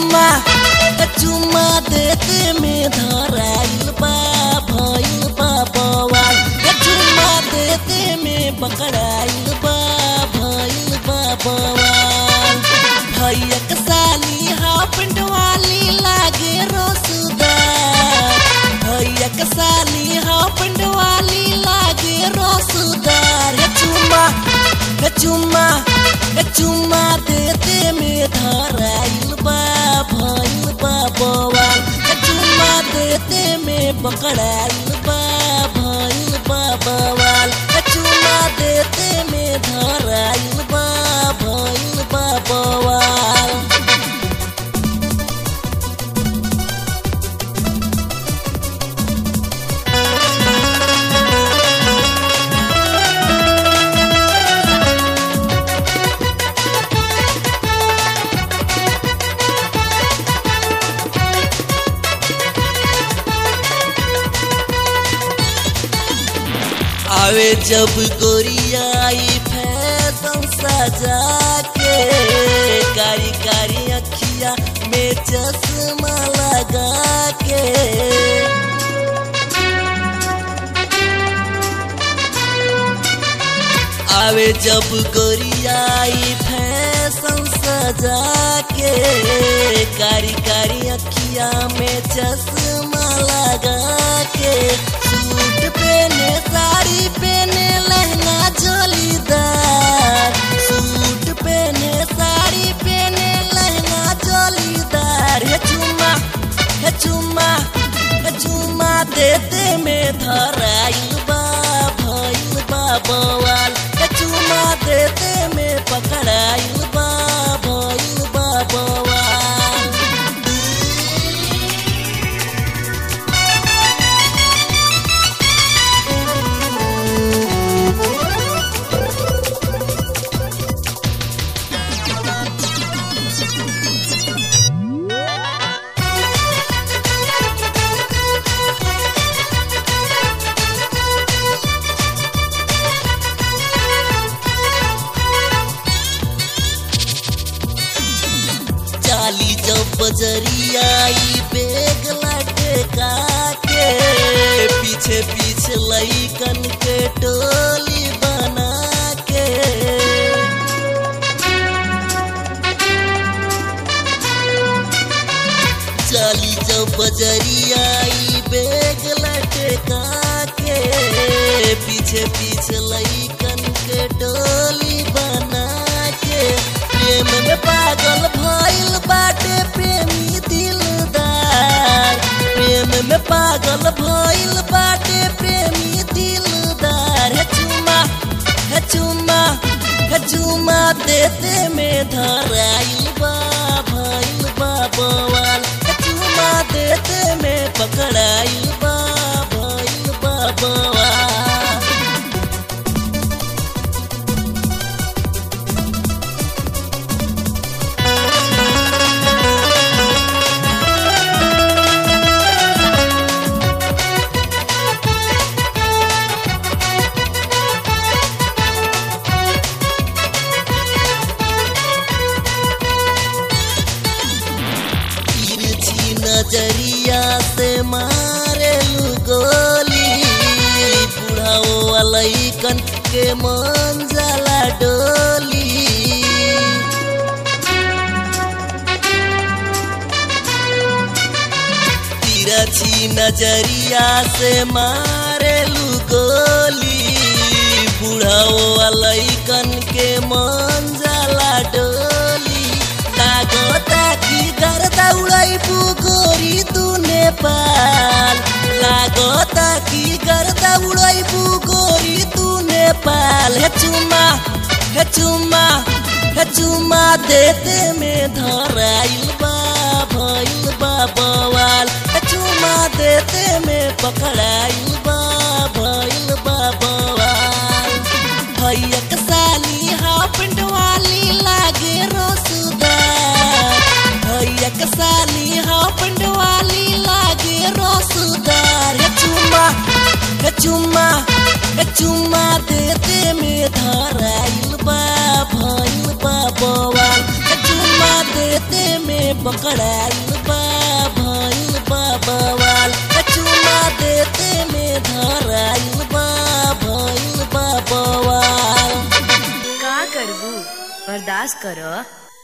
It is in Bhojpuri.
चुम्मा चुम्मा देते में धराइल बा भइल बा बवाल चुम्मा देते में पकड़ाइल बा भइल बा बवाल भैया के साली हाफिंड वाली लागे रसदार भैया के साली हाफिंड वाली लागे रसदार हे चुम्मा हे चुम्मा हे चुम्मा देते में धराइल बा भइल बा बवाल हे चुम्मा देते में पकड़ाइल बा भइल बा बवाल हे चुम्मा देते में धराइल बा भइल बा बवाल आवे जब गोरियाई फैशन सजा के कारी कारी अखिया में चश्मा लगा के आवे जब गोरियाई फैशन सजा के कारी कारी अखिया में चश्मा लगा के सूट पहने साड़ी पहने लहंगा जोलीदार सूट पहने साड़ी पहने लहंगा जोलीदार हे चुम्मा हे चुम्मा हे चुम्मा देते में धराइल बा भइल बा बवाल हे चुम्मा देते में पकड़ाइल बा भइल बा बवाल चाली जब बजरियाई बेग लटका के पीछे पीछे लईकन के टोली बना के चाली जब बजरियाई बेग लटका के पीछे पीछे लईकन के टोली बना के प्रेम में पागल भइल बाटे प्रेमी दिलदार प्रेम में पागल भइल बाटे प्रेमी दिलदार हे चुम्मा हे चुम्मा हे चुम्मा देते में धराइल बा भइल बा बवाल हे चुम्मा देते में पकड़ाइल बा भइल बा बवाल तिरछी नजरिया से मारे गोली बुढ़ाओ अलैकन के मन जला डोली तिरछी नजरिया से मारे गोली बुढ़ाओ अलैकन के मन जला डोली लागता कि गर्दा उड़ै गोरी तू नेपाल लागता कि गर्दा उड़ै गोरी तू नेपाल हे चुम्मा हे चुम्मा हे चुम्मा देते में धराइल बा भइल बा बवाल हे चुम्मा देते में पकड़ाइल बा भइल बा बवाल भैया के साली हाफिंड वाली लागे रसदार भैया के साली हाफिंड वाली लागे रसदार हे चुम्मा हे चुम्मा हे चुम्मा देते में धराइल बा भइल बा बवाल हे चुम्मा देते में पकड़ाइल बा भइल बा बवाल चुमा देते में धराइल बा भइल बा बवाल का करबू बर्दाश्त कर